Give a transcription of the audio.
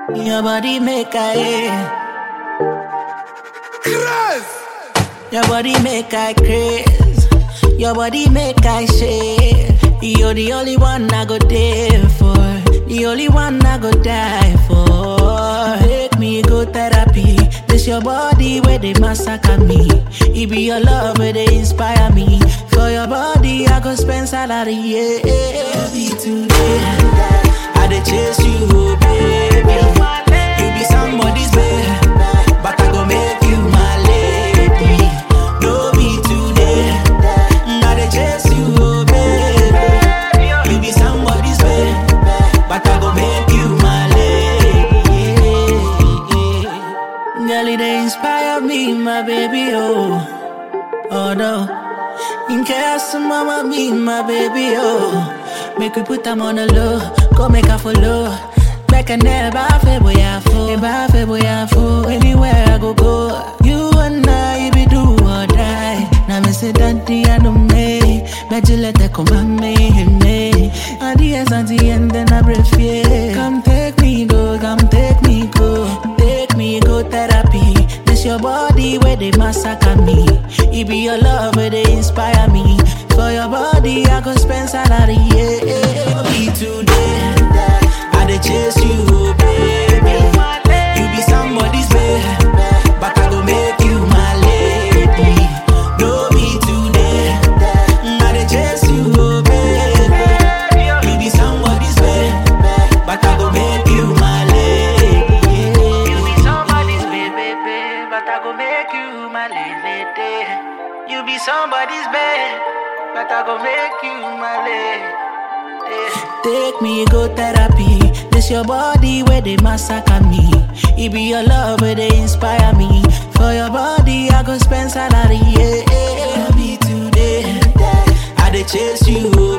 Your body make I Your body make I craze. Your body make I shake. You're the only one I go there for. The only one I go die for. Make me go therapy. This your body where they massacre me. It be your love where they inspire me. For your body I go spend salary. Yeah, be today. I dey chase you, oh, baby. You be somebody's babe, but I go make you my lady. No be today. I dey chase you, oh, baby. You be somebody's babe, but I go make you my lady. Girl, it dey inspire me, my baby, oh. Oh no. In case mama be my baby, oh. Make we put them on the low, go make her follow. Back and never feel boy I fool, never feel boy I fool. Anywhere I go go, you and I be do or die. Now me say daddy I know me, bet you let that come on me, me. At the end, at the end, then I breathe yeah. Come take me go, come take me go, take me go therapy. This your body where they massacre me. It be your love where they inspire me. For your body, I go spend salary. Yeah, be today. I dey chase you, oh, baby. You be somebody's babe, but I go make you my lady. No be today. I dey chase you, oh, baby. You be somebody's babe, but I go make you my lady. You be somebody's babe, babe, but I go make you my lady. You be somebody's babe, but I go make you my lady. Take me go therapy. This your body where they massacre me. It be your love where they inspire me. For your body, I go spend salary. Yeah, be today. I dey chase you,